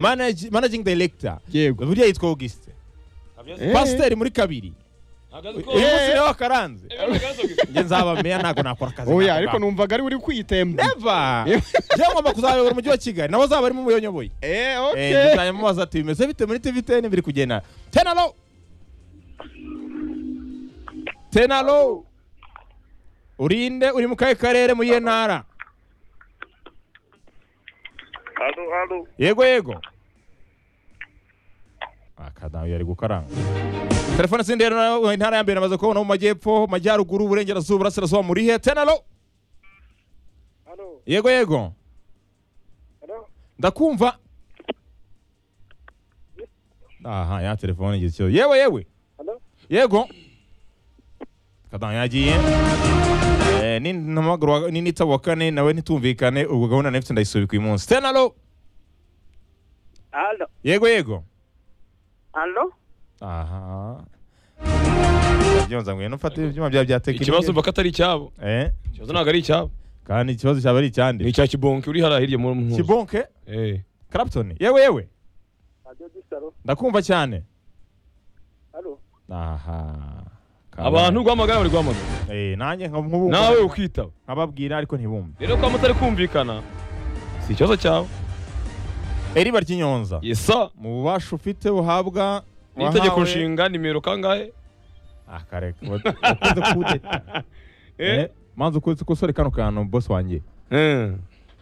Manage- managing director yego burya yitwa augustin Eh. pasiteri muri kabiri uyu munsi niwe wakaranze njye nzaba meya ntabwo nakora akazi oya nako ariko gako. numvaga ari uri kwitemba Never! njyewe ngomba kuzayobora umujyi wa kigali nawe azaba arimo umuyoboye eh Eh, okay njye nzamubaza ati bimeze bite muri tvtn biri kugenda tenalo tenalo urinde uri mu kahe karere muri iyo ntara Halo, halo. yego yego akadamu yari gukaranga telefone zindi rero intara ya mbere amaze kubona mu majyepfo mu majyaruguru uburengerazuba burasirazuba muri he tenalo Halo, yego yego halo. ndakumva aha ya telefone igize ikibazo yewe yewe Halo. yego kadamu yagiye Eh, ni ntamaguru wa- ni nitsa wa kane nawe ntitumvikane ubwo gahunda nefite ndayisubika uyu munsi tenalo Halo. yego yego Halo. aha byonza ngwino ufate ibyuma byawe bya tekinike ikibazo mba ko atari icyabo eh ikibazo ntabwo ari icyabo kandi ikibazo cyaba ari ni icyande icya kibonke uri hariya hirya muri mpunzi kibonke Eh. Clapton yewe yewe Radio Gisaro. ndakumva cyane Halo. aha Kabare. abantu guhamagara bari guhamagara eh nanjye nka- nk'ubu nawe ukitaba nkababwira ariko ntibumve rero ko mutari kumvikana si ikibazo cyawe eriba ry'inyonza yesa mu bubasha ufite buhabwa n'itegeko wahawe- nshinga nimero kangahe ah kareka wakoze kudeta eh manzi ukunze kusore kano kantu boss wanjye Eh.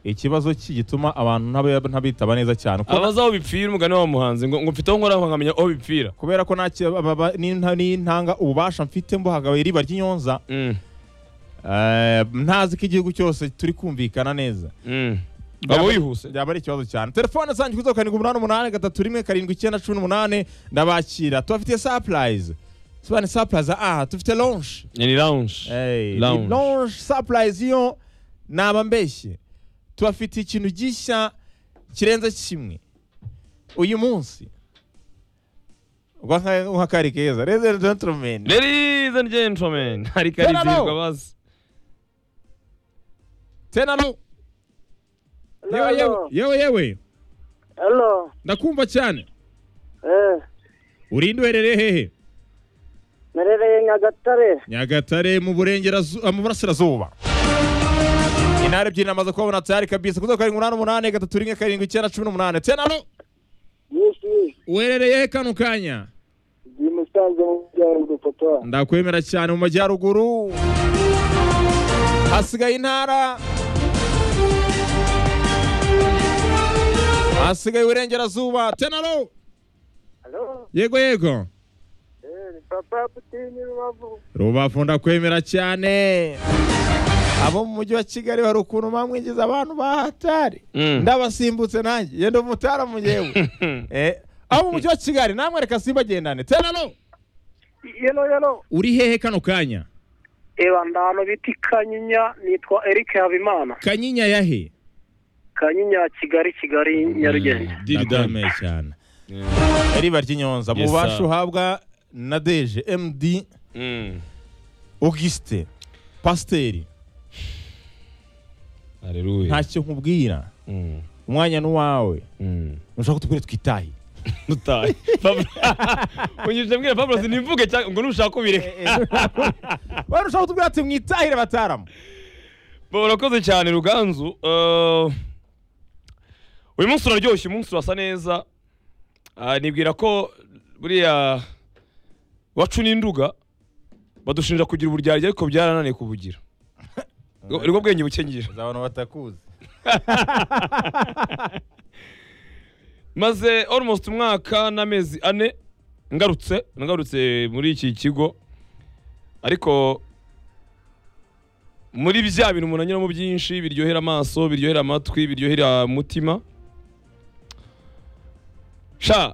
ikibazo ki gituma abantu ntabe- ntabitaba neza cyane uko abazi aho bipfira umugani wa muhanzi ngo ngo mfite aho nkora nkamenya aho bipfira kubera ko nta ki- aba- aba- n'inta- n'intanga ububasha mfite mbuhagawe iriba ry'inyonza Mm. eh, ntazi ko igihugu cyose turi kumvikana neza Mm. waba wihuse byaba ari ikibazo cyane telefone zanjye kuri karindwi umunani umunani gatatu rimwe karindwi icyenda cumi n'umunani ndabakira tubafitiye sapurayizi sobanura sapurayizi aha tufite lonshi ni lounge Hey, Lounge. ni lonshi sapurayizi yo naba mbeshye tubafitiye ikintu gishya kirenze kimwe uyu munsi ubwo nka- nk'akari keza reze jenturumeni ladies and gentlemen hari karizirwa bazi tena no yewe yewe Halo. yewe yewe Halo. ndakumva cyane Eh, urinde uherereye hehe merereye Nyagatare. nyagatare mu burengerazuba mu burasirazuba intara ebyiri namaze kubabona tayari kabisa kuzo karindwi umunani umunani gatatu rimwe karindwi icyenda cumi n'umunani tena no Yisi. uherereye he kano kanya Ndi musanze mu byaro papa. ndakwemera cyane mu majyaruguru hasigaye intara hasigaye iburengerazuba tena no Halo. yego yego Eh, ni papa Putinyi Rubavu. rubavu ndakwemera cyane abo mu mujyi wa kigali hari ukuntu bamwinjiza abantu bahatari Mm. ndabasimbutse nanjye yenda umutara mu yewe eh, abo mu mujyi wa kigali namwe reka simbagendane tenano Yelo yelo. uri hehe kano kanya Eba ndano biti Kanyinya nitwa Eric Habimana. kanyinya yahe Kanyinya Kigali Kigali Nyarugenge. Diri dan. Ndakwemeye cyane riba ry'inyonza Yes, mubasha sir. uhabwa na deje md Mm. augustin pasiteri Hallelujah. ntacyo nkubwira Mm. umwanya n'uwawe Mm. nushaka kutubwire twitahe Nutaye. Pablo. Unyujije mbwira Pablo sinimvuge cyangwa ngo nushaka ubireke. Bari ushaka kutubwira ati mwitahire bataramu Pablo urakoze cyane Ruganzu. Eh, Uyu munsi uraryoshye, uyu munsi urasa neza. Ah, Nibwira ko buriya wacu n'induga badushinja kugira uburyarya ariko byarananiye kubugira. Ngo- Nibwo bwenge buke ngira. za bantu batakuzi maze almost umwaka n'amezi ane ngarutse nagarutse muri iki kigo ariko muri bya bintu umuntu anyuramo byinshi biryohera amaso biryohera amatwi biryohera umutima sha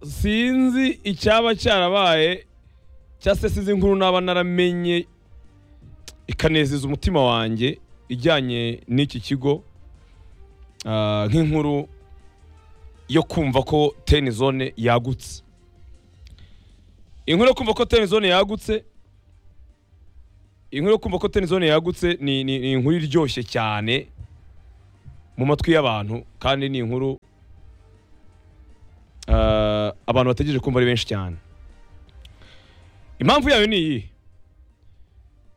sinzi icyaba cyarabaye cyangwa se sinzi inkuru naba naramenye ikanezeza umutima wanjye ijyanye n'iki kigo Ah, nk'inkuru yo kumva ko teni zone yagutse inkuru yo kumva ko teni zone yagutse inkuru yo kumva ko teni zone yagutse ni, ni, ni inkuru iryoshye cyane mu matwi y'abantu kandi ni inkuru ah, abantu bategereje kumva ari benshi cyane impamvu yayo ni iyi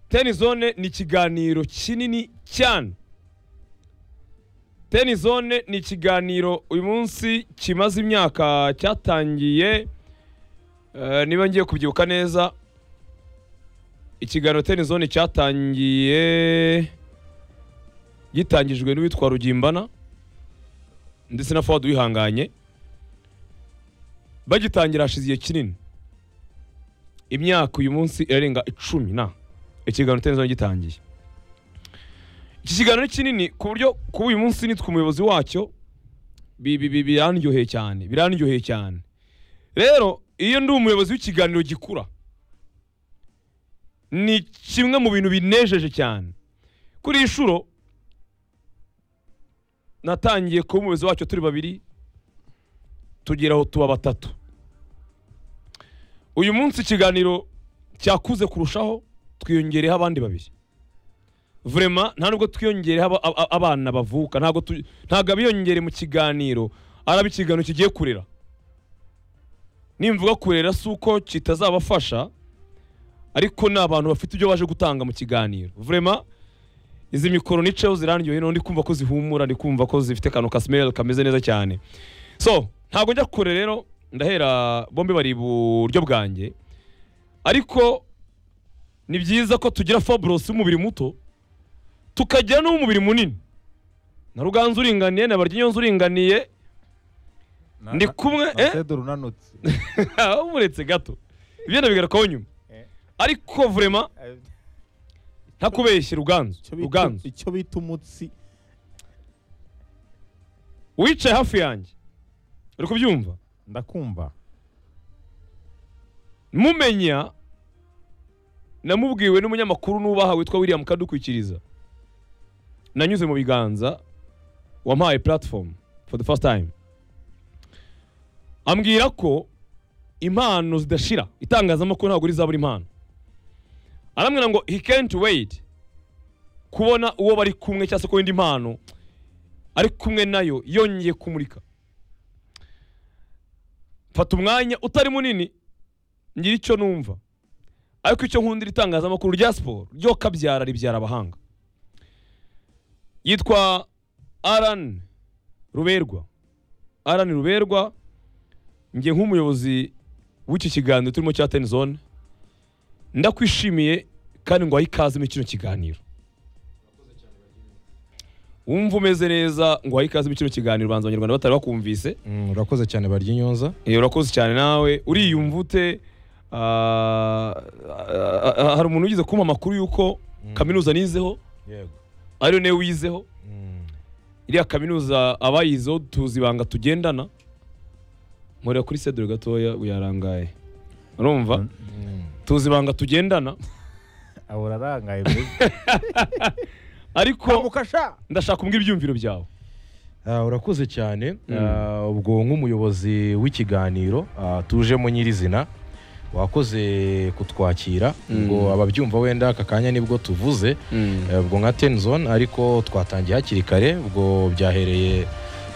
teni zone ni ikiganiro kinini cyane teni zone ni ikiganiro uyu munsi kimaze imyaka cyatangiye eh, niba ngiye kubyibuka neza ikiganiro teni zone cyatangiye gitangijwe n'uwitwa rugimbana ndetse na fawadu wihanganye bagitangira hashize igihe kinini imyaka uyu munsi irarenga icumi na ikiganiro teni zone gitangiye iki kiganiro ni kinini ku buryo kuba uyu munsi nitwe umuyobozi wacyo bi- bi- bi- birandyoheye cyane birandyoheye cyane rero iyo ndi umuyobozi w'ikiganiro gikura ni kimwe mu bintu binejeje cyane kuri iyi shuro natangiye kuba umuyobozi wacyo turi babiri tugera aho tuba batatu uyu munsi ikiganiro cyakuze kurushaho twiyongereho abandi babiri vrema nta nubwo twiyongereho aba- aba- abana bavuka ntabwo tu- ntabwo abiyongere mu kiganiro araba ikiganiro kigiye kurera nimvuga kurera si uko kitazabafasha ariko ni abantu bafite ibyo baje gutanga mu kiganiro vrema izi mikoro niceho zirandyoheye noneho ndi kumva ko zihumura ndi kumva ko zifite akantu ka smell kameze neza cyane so ntabwo njya kure rero ndahera bombi bari iburyo bwanjye ariko ni byiza ko tugira fabros w'umubiri muto tukagira n'uw'umubiri munini na ruganzu uringaniye na baryinyonzi uringaniye Na- ndi na- kumwe na eh? Pedro unanutse umuretse gato ibyo ndabigarukaho nyuma Eh. ariko vrema ntakubeshye ruganzu Icyo bita- ruganzu icyo bita umutsi wicaye hafi yanjye uri kubyumva ndakumva mumenya namubwiwe n'umunyamakuru nubaha witwa william kadukwikiriza nanyuze mu biganza wampaye platform for the first time ambwira ko impano zidashira itangazamakuru ntabwo rizabura impano arambwira ngo he can't wait kubona uwo bari kumwe cyangwa se ko indi mpano ari kumwe nayo yongeye kumurika fata umwanya utari munini ngira icyo numva ariko icyo nkundira itangazamakuru rya siporo ryo kabyara ribyara abahanga yitwa aran ruberwa aran ruberwa njye nk'umuyobozi w'iki kiganiro turimo cya teni zone ndakwishimiye kandi ngo ikaze muri kino kiganiro wumva umeze neza ngo ikaze muri kino kiganiro banza abanyarwanda batari bakumvise urakoze cyane baryinyonza Eh, urakoze cyane nawe uriyumva ute Ah, ah, ah, hari umuntu wigeze kumpa amakuru y'uko kaminuza nizeho yego ariyo niyo wizeho iriya kaminuza abayizeho tuzi ibanga tugendana mureba kuri sedure gatoya uyarangaye urumva tuzi ibanga tugendana abo urarangaye mbega ariko mukasha ndashaka kumbwira ibyumviro byawe Ah, urakoze cyane Mm. Ah, ubwo nk'umuyobozi w'ikiganiro ah, tujemo nyirizina wakoze kutwakira Mm. ngo ababyumva wenda aka kanya nibwo tuvuze Eh, ubwo nka ten zone ariko twatangiye hakiri kare ubwo byahereye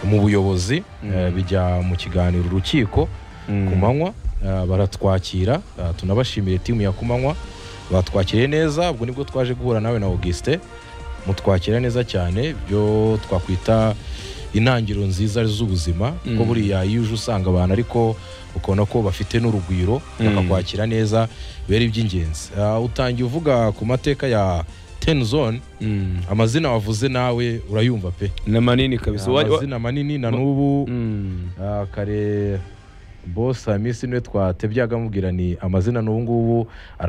mu buyobozi Mm. eh, bijya mu kiganiro urukiko ku manywa eh, baratwakira eh, tunabashimire timu ya kumanywa batwakiriye neza ubwo nibwo twaje guhura nawe na Auguste mutwakira neza cyane byo twakwita intangiriro nziza z'ubuzima kuko Mm. buriya iyo uje usanga abantu ariko ukabona ko bafite n'urugwiro Mm. bakakwakira neza bera iby'ingenzi Ah, utangiye uvuga ku mateka ya ten zone Mm. amazina wavuze nawe urayumva pe ni manini kabisa Wa- wa- amazina manini na n'ubu Mm. Ah, kare bosi hamisi niwe twatebyaga amubwira ni amazina n'ubu ngubu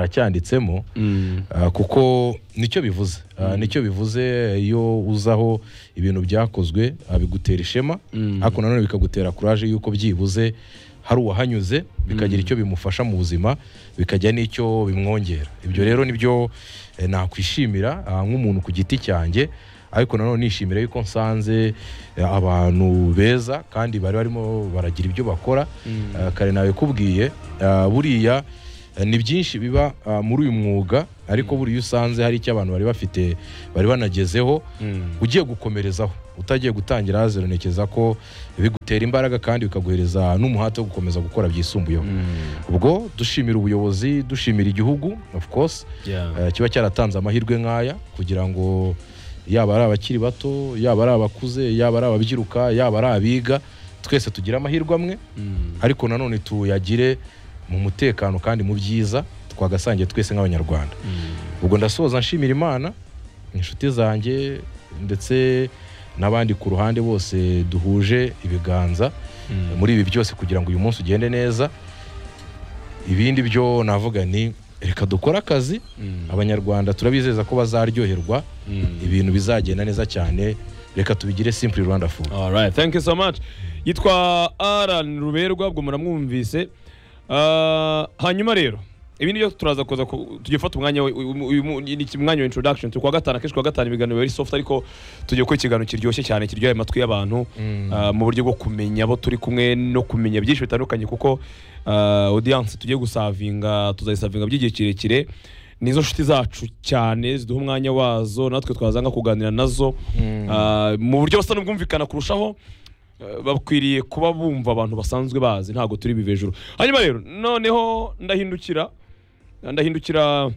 aracyanditsemo Mm. Ah, kuko nicyo bivuze Ah, nicyo bivuze iyo uzaho ibintu byakozwe ah, bigutera ishema Mm. ariko nanone bikagutera kuraje yuko byibuze hari uwahanyuze bikagira Mm. icyo bimufasha mu buzima bikajya n'icyo bimwongera ibyo rero nibyo eh, nakwishimira ah, nk'umuntu ku giti cyanjye ariko nanone nishimira yuko nsanze eh, abantu beza kandi bari barimo baragira ibyo bakora Mm. Ah, kare nawe kubwiye ah, buriya Eh, ni byinshi biba ah, muri uyu mwuga ariko buri iyo usanze hari icyo abantu bari bafite bari banagezeho ugiye gukomerezaho utagiye gutangira azironekeza ko bigutera imbaraga kandi bikaguhereza n'umuhate wo gukomeza gukora byisumbuyeho ubwo dushimira ubuyobozi dushimira igihugu of course eh, kiba cyaratanze amahirwe nk'aya kugira ngo yaba ari abakiri bato yaba ari abakuze yaba ari ababyiruka yaba ari abiga twese tugire amahirwe amwe ariko nanone tuyagire mu mutekano kandi mu byiza twagasangiye twese nk'abanyarwanda ubwo ndasoza nshimira imana inshuti zanjye ndetse n'abandi ku ruhande bose duhuje ibiganza muri ibi byose kugira ngo uyu munsi ugende neza ibindi byo navuga ni reka dukore akazi abanyarwanda turabizeza ko bazaryoherwa ibintu bizagenda neza cyane reka tubigire simple rwanda food Alright, thank you so much. Yitwa Alan Ruberwa ubwo muramwumvise. Ah, hanyuma rero ibindi byo turaza kuza ku- tugiye gufata umwanya we- uyu- uyu- uyu- ni iki- umwanya wa introduction turi kuwa gatanu akenshi kuwa gatanu ibiganiro biba ari soft ariko tugiye gukora ikiganiro kiryoshye cyane kiryoheye amatwi y'abantu ah, mu buryo bwo kumenya abo turi kumwe no kumenya byinshi bitandukanye kuko ah, audience tugiye gusavinga tuzayisavinga by'igihe kirekire nizo nshuti zacu cyane ziduha umwanya wazo natwe twazanga kuganira nazo Ah, mu buryo busa n'ubwumvikana kurushaho eh, bakwiriye kuba bumva abantu basanzwe bazi ntabwo turi bive hejuru hanyuma rero noneho ndahindukira ndahindukira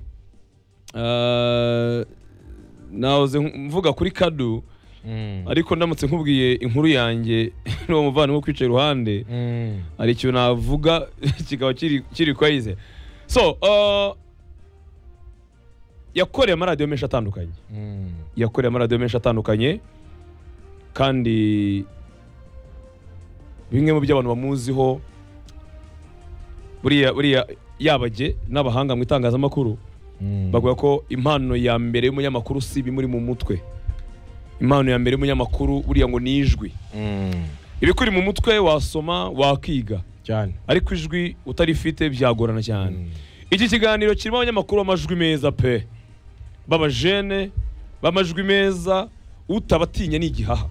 eh, nahoze mvuga kuri kadu ariko ndamutse nkubwiye inkuru yanjye n'uwo muvandimwe ukwicaye iruhande hari ikintu navuga kikaba kiri kiri kwayize so eh, yakoreye amaradiyo menshi atandukanye yakoreye amaradiyo menshi atandukanye kandi bimwe mu byo abantu bamuziho buriya buriya yabage n'abahanga mu itangazamakuru bavuga ko impano ya mbere y'umunyamakuru si ibimuri mu mutwe impano ya mbere y'umunyamakuru buriya ngo ni ijwi ibikuri mu mutwe wasoma wakiga cyane ariko ijwi utarifite byagorana cyane iki kiganiro kirimo abanyamakuru b'amajwi meza pe b'abajene b'amajwi meza utabatinya ni igihaha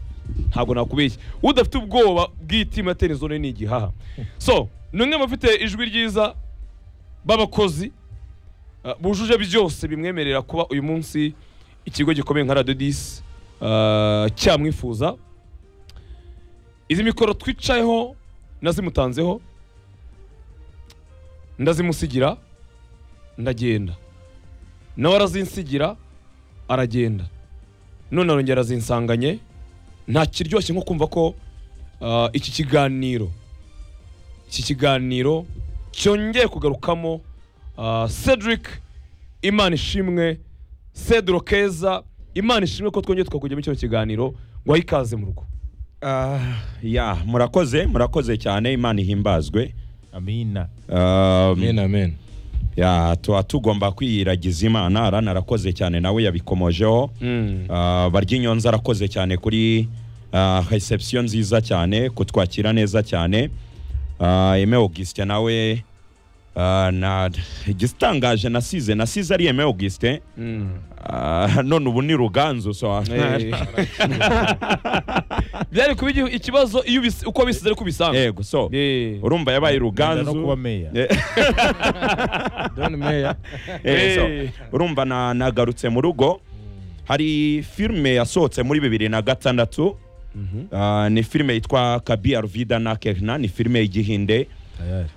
ntabwo nakubeshya udafite ubwoba bw'itima terizone ni igihaha so ni umwe mu bafite ijwi ryiza b'abakozi uh, bujuje byose bimwemerera kuba uyu munsi ikigo gikomeye nka radiyo disi uh, cyamwifuza izi mikoro twicayeho nazimutanzeho ndazimusigira ndagenda nawe arazinsigira aragenda none arongera arazinsanganye nta kiryoshye nko kumva ko ah, iki kiganiro iki kiganiro cyongeye kugarukamo ah, Cedric Imana ishimwe Cedro Keza Imana ishimwe ko twongeye tukakujyamo kino kiganiro ngo ikaze mu rugo Ah, ya murakoze murakoze cyane imana ihimbazwe amina Um, amen amen ya tuba tugomba kwiyiragiza imana arana arakoze cyane nawe yabikomojeho Ah, barya inyonza arakoze cyane kuri ah, reception nziza cyane kutwakira neza cyane Ah, Aime Augustin nawe ah, na igitangaje nasize nasize ari Aime Augustin Ah, none ubu ni ruganzu so Eh. byari kuba igi- ikibazo iyo ubis- uko bisize ariko ubisanga yego so Eh. urumva Genda yabaye no ruganzu kuba meya don meya Eh, so, Eh. urumva na- nagarutse mu rugo hari filime yasohotse muri bibiri na gatandatu Ah, ni filime yitwa kabia ruvida na kerna ni filime y'igihinde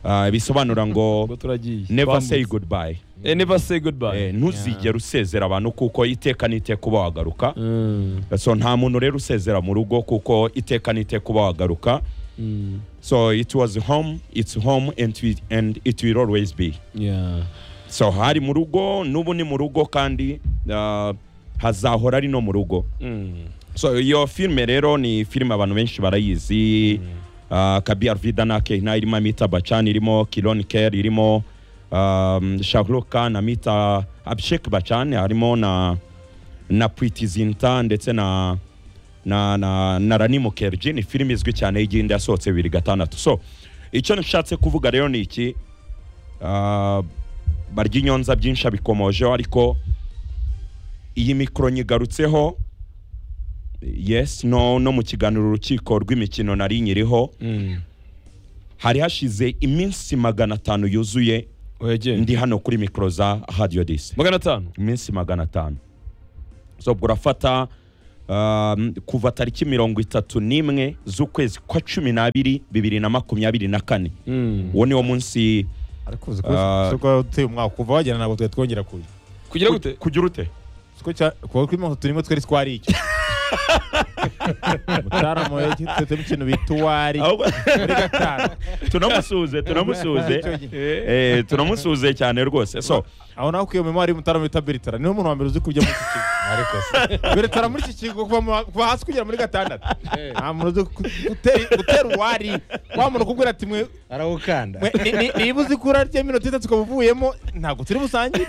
Ah, bisobanura ngo ubwo turagiye never Twambutse. say goodbye Eh, never say Eh, goodbye ntuzigere usezera abantu kuko iteka n'iteka uba wagaruka Mm. so nta muntu rero usezera mu rugo kuko iteka n'iteka uba wagaruka Mm. so it was home it's home and it, and it will always be Yeah. so hari mu rugo n'ubu ni mu rugo kandi ah, hazahora ari no mu rugo Mm. so iyo filime rero ni filime abantu benshi barayizi ah, kabi arvida na kehina irimo amita bacani irimo kiron ker irimo um, shahrukh khan amita abshek bacani harimo na na priti zinta ndetse na na na, na rani mukerji ni filime izwi cyane y'igihinde yasohotse bibiri gatandatu so icyo nshatse kuvuga rero ni iki Ah, barya inyonza byinshi abikomojeho ariko iyi mikoro nyigarutseho yes no no mu kiganiro urukiko rw'imikino nari nyiriho Mm. hari hashize iminsi magana atanu yuzuye oya genda ndi hano kuri mikoro za hadiyo disi magana atanu iminsi magana atanu so ubwo urafata um, kuva tariki mirongo itatu n'imwe z'ukwezi kwa cumi n'abiri bibiri na makumyabiri na kane uwo ni wo munsi ariko uzi ko Ah. siko uteye umwaka kuva wagera ntabwo twari twongera kuza kugira gute kugira ute siko cya kuva kuri mirongo itatu n'imwe twari twari iki mutaramu yagitetsemo ikintu bita uwari Ahubwo- muri gatanu tunamusuze tunamusuze Eh, tunamusuze cyane rwose so aho nawe ukwiye umwari mutaramu bita beritara niwe muntu wa mbere uzi kujya muri iki kigo ariko se beretara muri iki kigo kuva mu wa- kuva hasi kugera muri gatandatu nta muntu uzi ku- gutera gutera uwari wa muntu ukubwira ati mwe arawukanda mwe- ni- ni- niba uzi ko urarya minota itatu ukaba uvuyemo ntabwo turi busangire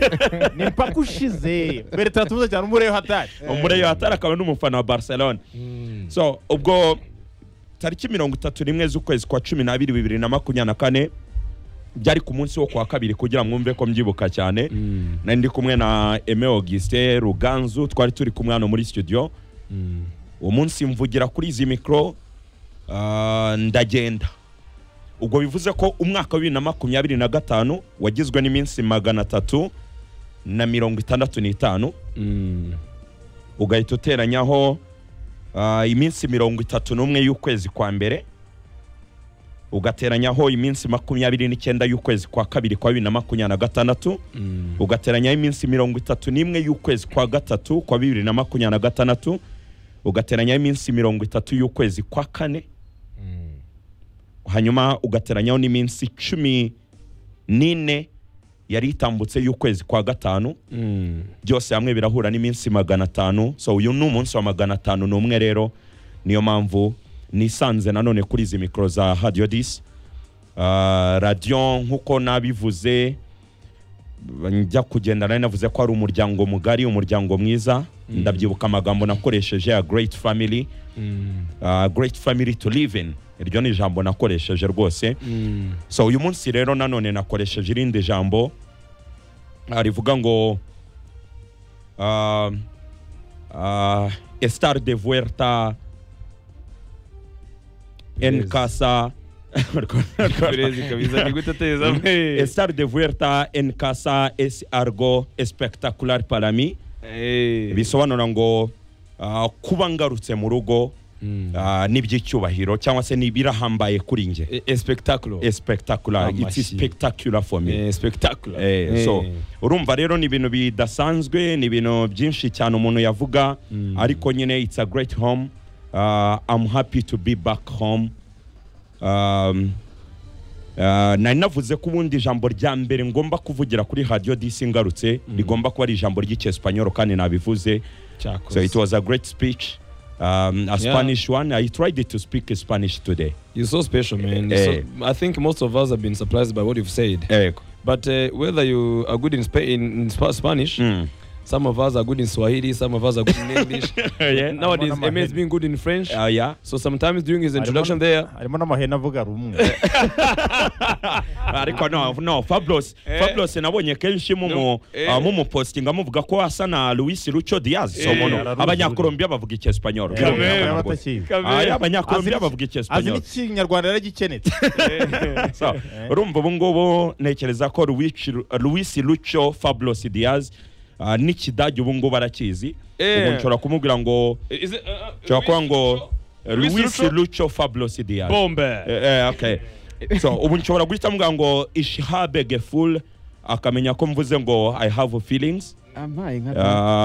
ni mpaka ushize beretara tumuze cyane umureyo hatari umureyo hatari akaba n'umufana wa barcelone Mm. so ubwo tariki mirongo itatu n'imwe z'ukwezi kwa cumi n'abiri bibiri na makumyabiri na kane byari ku munsi wo kuwa kabiri kugira mwumve ko mbyibuka cyane nari ndi kumwe na Aime Augustin Ruganzu twari turi kumwe hano muri studio uwo munsi mvugira kuri izi mikoro ah, ndagenda ubwo bivuze ko umwaka wa bibiri na makumyabiri na gatanu wagizwe n'iminsi magana atatu na mirongo itandatu n'itanu ugahita uteranyaho ah, iminsi mirongo itatu n'umwe y'ukwezi kwa mbere ugateranyaho iminsi makumyabiri n'icyenda y'ukwezi kwa kabiri kwa bibiri na makumyabiri na gatandatu ugateranyaho iminsi mirongo itatu n'imwe y'ukwezi kwa gatatu kwa bibiri na makumyabiri na gatandatu ugateranyaho iminsi mirongo itatu y'ukwezi kwa kane hanyuma ugateranyaho n'iminsi cumi n'ine yari itambutse y'ukwezi kwa gatanu byose hamwe birahura n'iminsi magana atanu so uyu ni umunsi wa magana atanu n'umwe rero niyo mpamvu nisanze nanone kuri izi mikoro za hadiyo disi Ah, radiyo nk'uko nabivuze njya kugenda nari navuze ko ari umuryango mugari umuryango mwiza ndabyibuka amagambo nakoresheje ya great family Ah, great family to live in iryo ni ijambo nakoresheje rwose so uyu munsi rero nanone nakoresheje irindi jambo ah, rivuga ngo ah, ah, estar de vuelta en Yes. casa perezi kabisa ni gute ateza mwe estar de vuelta en casa es algo espectacular para mí bisobanura ngo ah, kuba ngarutse mu rugo ah, ni iby'icyubahiro cyangwa se ni ibirahambaye kuri njye espectaculo espectacular it's Amashyi. spectacular for me espectaculo Eh, so urumva rero ni ibintu bidasanzwe ni ibintu byinshi cyane umuntu yavuga ariko nyine it's a great home uh, I'm happy to be back home um, Uh, nari navuze ko ubundi ijambo rya mbere ngomba kuvugira kuri hadiyo disi ngarutse rigomba kuba ari ijambo ry'icyesipanyoro kandi nabivuze so it was a great speech um, a Yeah. spanish one i tried to speak spanish today You're so special, man. Eh. You're so, I think most of us have been surprised by what you've said. Ego. But uh, whether you are good in, spa- in, in Spa- Spanish, Mm. some of us are good in Swahili, some of us are good in English. Yeah. Nowadays, I'm on Emma my is head. being good in French. Uh, yeah. so sometimes during his Harimo- introduction there, harimo n'amahene avuga rumwe ariko no no fabulous fabulous nabonye kenshi mumu Eh. ah, mumupostinga muvuga ko asa na Luis Lucho Diaz so Eh. mono Araruzi. abanyakolombia bavuga icyesipanyoro Eh, Kamere. yaba atakizi. abanyakolombia Azi- bavuga azi icyesipanyoro n'ikinyarwanda yaragikenetse So, urumva ubu ngubu ntekereza ko Luis Luis Lucho Fabulous Diaz ah, n'ikidage ubu ngubu arakizi Eh. ubu nshobora kumubwira ngo is it? Uh, nshobora kuba ngo Luis Luis Lucho? Lucho Fabulous Diaz Bombe. Eh, eh, okay. so ubu nshobora guhita mvuga ngo ishihabe geful akamenya ko mvuze ngo i have feelings ampaye nka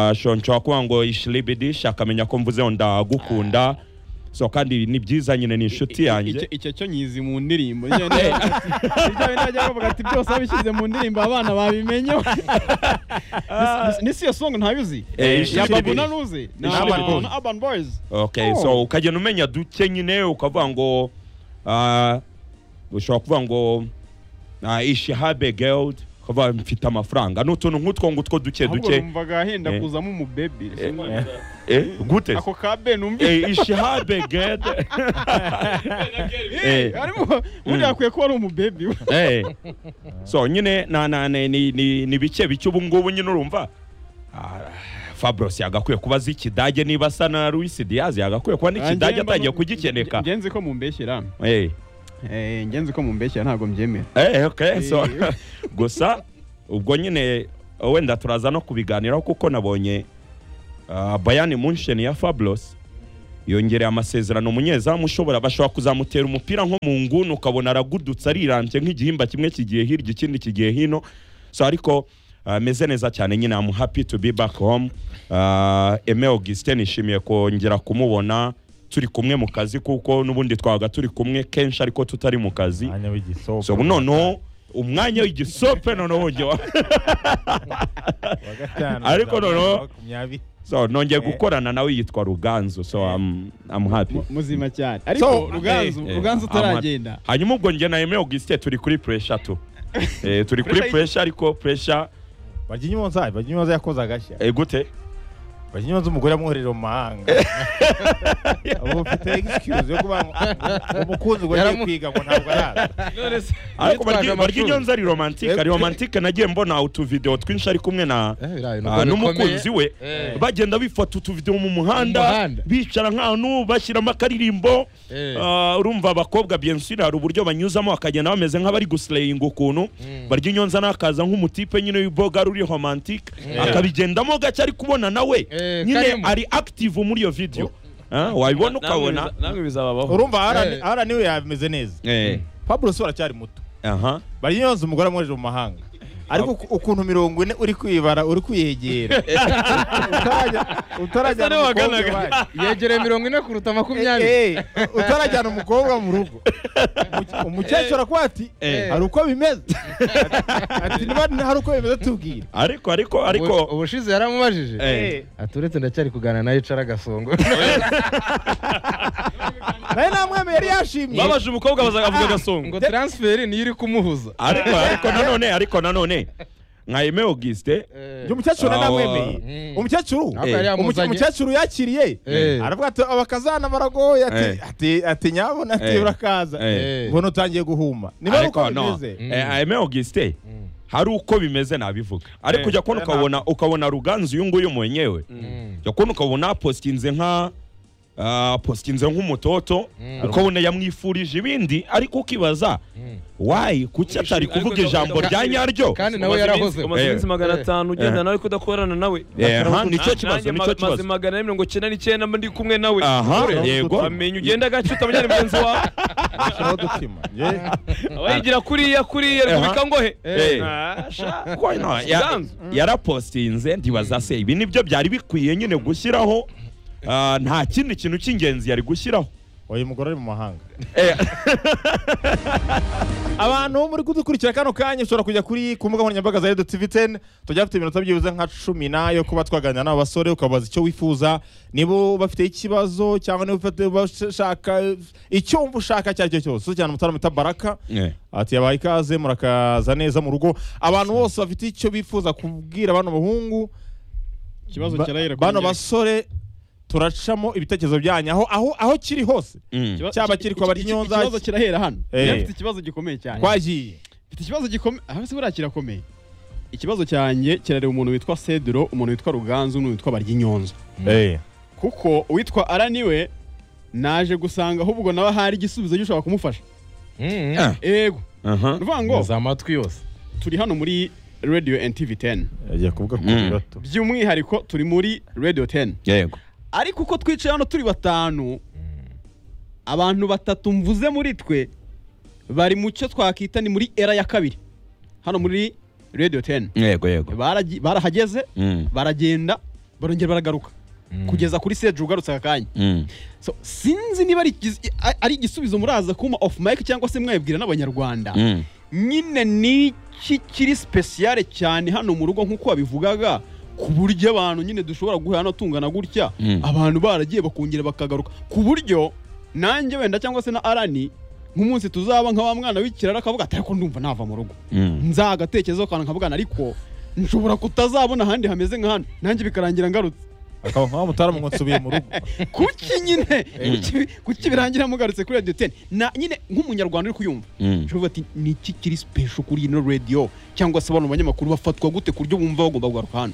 Ah, so nshobora kuvuga ngo ishilibidish akamenya ko mvuze ngo ndagukunda so kandi ni byiza nyine ni inshuti Icyo- yanjye icyo cyo nyizi mu ndirimbo Njyewe najyaga- Njyewe najyaga bavuga ati byose babishyize mu ndirimbo abana babimenye Ni- ni siyo song ntabizi Eh, ya ishuri babu ribiri. naruzi ni Ishuri ribiri. Urban- na urban boys okay so ukagenda umenya duke nyine ukavuga ngo ah, ushobora kuvuga ngo ah, ishihabe geld ukavuga mfite amafaranga ni utuntu nk'utwo ngutwo duke ahubwo duke numvaga ahenda Eh. kuzamo umubebi Eh, gute ako ka be numvise Eh, ishihabe geld Eh. harimo ubundi yakwiye kuba ari umubebi Eh. so nyine na, na, ni, ni, ni, ni bike bike ubu ngubu nyine urumva Ah, Fabros yagakwiye kuba azi ikidage niba asa na Luis Diaz yagakwiye kuba n'ikidage atangiye kugikeneka ngenzi ko mumbeshyira Eh. Eh, ngenzi ko mumbeshyira ntabwo mbyemera Eh, okay, so Eh. gusa ubwo nyine wenda turaza no kubiganiraho kuko nabonye ah, Bayern Munchen ya Fablos yongereye amasezerano umunyezamu ushobora bashobora kuzamutera umupira nko mu nguni ukabona aragudutse arirambye nk'igihimba kimwe kigiye hirya ikindi kigiye hino so ariko ameze neza cyane nyine I'm happy to be back home Ah, Aime Augustin nishimiye kongera kumubona turi kumwe mu kazi kuko n'ubundi twabaga turi kumwe kenshi ariko tutari mu kazi Mwanya w'igisopo. so ubu noneho umwanya w'igisope noneho ujya wa- Wa gatanu, Ariko za noneho- makumyabiri. so nongeye gukorana nawe yitwa ruganzu so I'm, I'm happy Mu- muzima cyane ariko ruganzu Eh, eh, ruganzu I'm happy. utaragenda hanyuma ubwo njye na Aime Augustin turi kuri pressure tu Eh, turi kuri pressure ariko pressure Barya inyuma nzayi, barya inyuma nzayi yakoze agashya. eh, gute Barya inyuma z'umugore yamwoherera mu mahanga. Ubu mfite excuse yo kuba ngo- ngo umukunzi ngo agiye Yaramu- kwiga ngo ntabwo araza. ariko Yitwaje barya barya amashuri. inyonza ari romantique ari romantique nagiye mbona utuvideo twinshi ari kumwe na Eh, birayi, Ah, nubwo n'umukunzi bikomeye. we bagenda bifata utuvidewo mu muhanda muhanda. bicara nk'ahantu bashyiramo akaririmbo Eh. Ah, urumva abakobwa bensuri hari uburyo banyuzamo bakagenda bameze nk'abari gusileyinga ukuntu barya inyonza nakaza nk'umutipe nyine w'iboga ruri romantike akabigendamo gake ari kubona nawe Eh, nyine karimo. ari active muri iyo video Ah, wabibona ukabona namwe bizababaho Urumva Alan- Eh. Alan niwe yameze neza. Eh, Pablo si aracyari muto. aha Barya inyuma z'umugore yamwohereje mu mahanga. Ariko uku- ukuntu mirongo ine uri kwibara uri kwiyegera. Utarajya- utarajyana Ese niwe umukobwa waganaga. iwanyu. yegereye mirongo ine kuruta makumyabiri Eh, eh, utarajyana umukobwa mu rugo Umuke- umukecuru akuba ati Eh. hari uko bimeze ati niba hari uko bimeze tubwire ariko ariko ariko Ubu- ubushize yaramubajije Eh. ati uretse ndacyari kuganira nawe icara agasongo nawe namwemeye yari yashimye babaje umukobwa bazagavuga agasongo ngo taransiferi niyo iri kumuhuza ariko ariko nanone ariko nanone nka Aime Auguste Njye umukecuru nawe Ah, namwemeye mm. umukecuru Ntabwo yari Eh. umuke- yamuzanye umukecuru yakiriye Eh. aravuga ati abakazana baragoye ati- Eh. ati- ati nyabona ati Eh. urakaza Eh. mbona utangiye guhuma niba ari uko ariko no bimeze eh, Aime Auguste hari uko bimeze nabivuga ariko Eh, ujya kubona ukabona ukabona ruganzu uyu nguyu mwenyewe ujya kubona ukabona positinze nka ah, positinze nk'umutoto ukabona yamwifurije ibindi ariko ukibaza wayi kuki atari Ariko kuvuga gahunda- ijambo rya nyaryo kandi nawe yarahoze umaze iminsi Eh. magana atanu ugenda Eh. nawe kudakorana nawe Eh, aha, Nanjye nicyo kibazo, ma- nicyo kibazo. maze magana ane mirongo icyenda n'icyenda mba ndi kumwe nawe aha Dore, yego wamenya ugenda agace utamenya ni mugenzi wawe Shiraho udutima Njye- aba yigira kuriya kuriya Aha. repubulika ngohe Eh. Ah, sha. Why not? Ya- Ruganzu. yarapositinze ndibaza se ibi nibyo byari bikwiye nyine gushyiraho ah, nta kindi kintu cy'ingenzi yari gushyiraho uyu mugore ari mu mahanga Eh. abantu muri kudukurikira kano kanya ushobora kujya kuri ku mbuga nkoranyambaga za redo tv 10 tujya dufite iminota byibuze nka cumi nayo kuba twaganira n'abo basore ukabaza icyo wifuza niba bafite ikibazo cyangwa niba ufite bashaka icyumva ushaka icyo ari cyo cyose cyane umutaramo bita baraka Eh. ati yabaye ikaze murakaza neza mu rugo abantu bose bafite icyo bifuza kubwira bano bahungu ikibazo ba- kirahera kuri bano njye. basore turacamo ibitekerezo byanyu aho aho aho kiri hose Mm. Ikiba- cyaba iki- kiri kwa iki- iki- Barnyonza, ikibazo kirahera hano Eh. Njye mfite ikibazo gikomeye cyane twagiye mfite ikibazo gikomeye aho se buriya kirakomeye ikibazo cyanjye kirareba umuntu witwa Cedro umuntu witwa Ruganzu n'umuntu witwa Baryinyonzo kuko uwitwa Araniwe naje gusanga ahubwo nawe hari igisubizo gishobora kumufasha Mm. ego Aha. ni ukuvuga ngo za amatwi yose turi hano muri Radio NTV 10 agiye kuvuga ku Mm. bibato by'umwihariko turi muri Radio 10 yego ariko uko twicaye hano turi batanu abantu batatu mvuze muri twe bari mu cyo twakwita ni muri era ya kabiri hano muri radio 10 yego yego Baragi- barahageze Mm. baragenda barongera baragaruka kugeza kuri seje ugarutse aka kanya Mm. so, sinzi niba ari igiz- a- ari igisubizo muraza kuma off mic cyangwa se mwabibwira n'abanyarwanda Mm. nyine niki kiri sipesiyare cyane hano mu rugo nk'uko wabivugaga ku buryo abantu nyine dushobora guhura no tungana gutya Mm. abantu baragiye bakongera bakagaruka ku buryo nanjye wenda cyangwa se na arani nk'umunsi tuzaba nka wa mwana w'ikiraro akavuga ati ariko ndumva nava mu rugo Mm. nzagatekerezaho akantu nkavugana ariko nshobora kutazabona ahandi hameze nka hano nanjye bikarangira ngarutse akaba nka wa mutaramu ngo nsubiye mu rugo kuki nyine Kuki- kuki birangira mugarutse kuri radiyo teni Na- nyine nk'umunyarwanda uri kuyumva Mm. Nshobora ati ni iki kiri special kuri ino radio cyangwa se abantu mu banyamakuru bafatwa gute ku buryo bumva bagomba kugaruka hano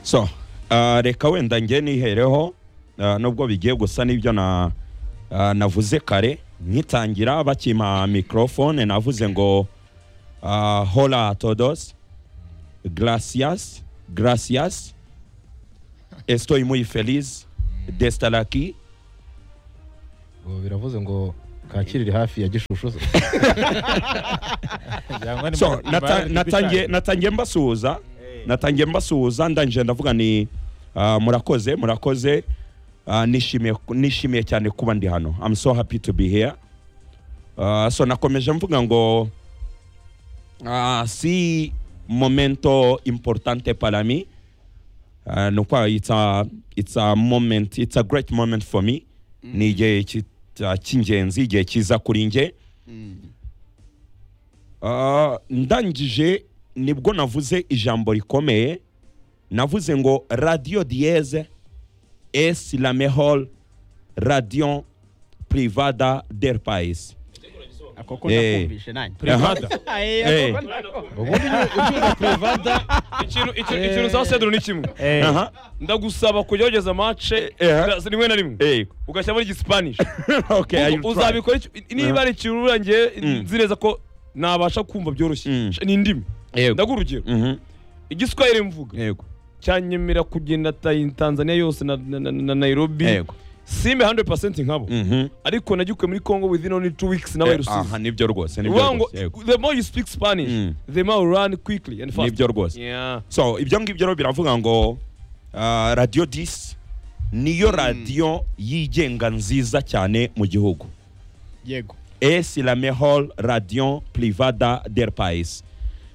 so ah, reka wenda nge nihereho ah, nubwo bigiye gusa n'ibyo na- ah, navuze kare nkitangira bakima microphone navuze ngo ah, hola a todos gracias gracias estoy muy feliz de estar aquí ngo biravuze ngo kakiriri hafi ya gishushu se Byangwa ni so mu- nata- ibara natangiye ry'ibishanga. natangiye mbasuhuza Eh. natangiye mbasuhuza ndangije ndavuga ni ah, murakoze murakoze Ah, nishimiye nishimiye cyane kuba ndi hano I'm so happy to be here Ah, so nakomeje mvuga ngo ah, si momento importante para mí Ah, ni ukwa it's a, it's a moment it's a great moment for me ni igihe ki- ah, cy'ingenzi igihe cyiza kuri njye Ah, ndangije nibwo navuze ijambo rikomeye navuze ngo radio dieze es la mejor radio privada del país ako ko Eh. nakumvishe nanjye Privada. Aye, Eh. ako ko nako- ikintu ikintu- ikintu za sedro ni kimwe Eh, Aha. ndagusaba kujya wogeza mace Eh, aha. rimwe na rimwe Eh, ugashyira muri gisipanishi okay, I will try. uzabikora iki- niba ari ikintu urangiye Mm. nzi neza ko nabasha kumva byoroshye Mm. ni indimi Yego. ndaguha urugero Mhm. igiswahili mvuga Yego. cyanyemera kugenda ta- tanzania yose na, na, na, na nairobi Yego. simbe 100% nkabo Mhm. ariko nagikuye muri congo within only two weeks nawe rusizi Aha, nibyo rwose nibyo uvuga ngo rwose, yego. the more you speak spanish Mm. the more you run quickly and fast nibyo rwose yeah so ibyo ngibyo rero biravuga ngo ah, radio 10 niyo radio yigenga nziza cyane mu gihugu yego es la mejor radio privada del país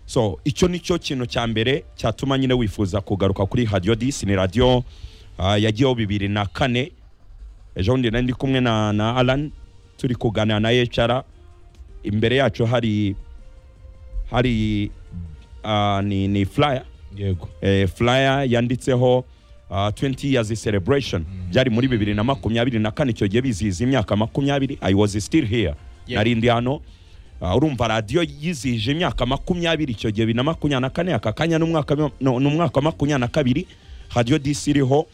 so icyo nicyo kintu cya mbere cyatuma nyine wifuza kugaruka kuri radio dis ni radio ah, yagiyeho bibiri na kane ejo bundi nari ndi kumwe na, na alan turi kuganira na hr imbere yacu hari hari ah, ni, ni flyer yego eh, flyer yanditseho ah, 20 years celebration byari muri bibiri na makumyabiri na kane icyo gihe bizihiza imyaka makumyabiri i was still here Yeah. nari ndi hano Ah, urumva radiyo yizihije imyaka makumyabiri icyo gihe bibiri na makumyabiri na kane aka kanya ni umwaka mi- no- ni umwaka wa makumyabiri na kabiri radiyo disi iriho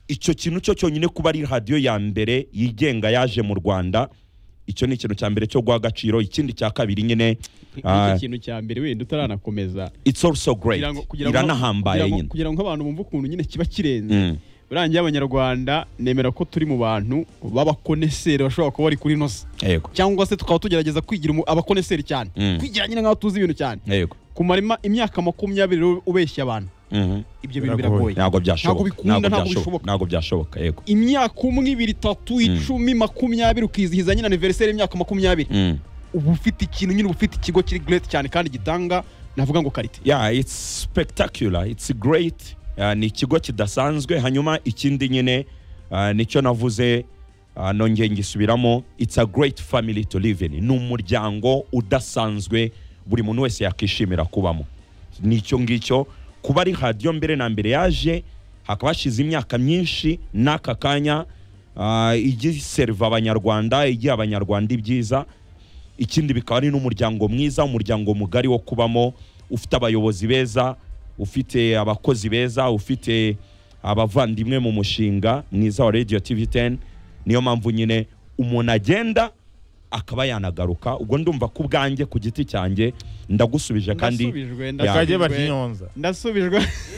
icyo kintu cyo cyonyine kuba ari radiyo ya mbere yigenga yaje mu rwanda icyo ni ikintu cya mbere cyo guha agaciro ikindi cya kabiri nyine nk'icyo ah, kintu cya mbere wenda utaranakomeza it's also great kugira ngo kugira ngo- iranahambaye kugira ngo- nyine kugira ngo abantu bumve ukuntu nyine kiba kirenze Mm. urangiye abanyarwanda nemera ko turi mu bantu b'abakoneseri bashobora kuba bari kuri nosa yego cyangwa se tukaba tugerageza kwigira umu- abakoneseri cyane Mm. kwigira nyine nk'aho tuzi ibintu cyane yego kumara ima- imyaka makumyabiri rero ubeshya abantu Mhm. ibyo bintu Biragoye. ntabwo biragoye Ntabwo byashoboka bikunda, ntabwo bishoboka. ntabwo byashoboka yego imyaka umwe ibiri itatu icumi makumyabiri ukizihiza nyine aniveriseri y'imyaka makumyabiri Mm. uba ufite ikintu nyine uba ufite ikigo kiri gereti cyane kandi gitanga navuga ngo karite yeah it's spectacular it's great Ah, ni ikigo kidasanzwe hanyuma ikindi nyine ah, nicyo navuze ah, nongeye ngisubiramo it's a great family to live in ni umuryango udasanzwe buri muntu wese yakishimira kubamo nicyo ngicyo kuba ari radiyo mbere na mbere yaje hakaba hashize imyaka myinshi n'aka kanya ah, ijya iseriva abanyarwanda igiha abanyarwanda ibyiza ikindi bikaba ari n'umuryango mwiza umuryango mugari wo kubamo ufite abayobozi beza ufite abakozi beza ufite abavandimwe mu mushinga mwiza wa radio tv 10 niyo mpamvu nyine umuntu agenda akaba yanagaruka ubwo ndumva ku bwanjye ku giti cyanjye ndagusubije kandi ndasubijwe Ya. akajya ndasubijwe baryonza ndasubijwe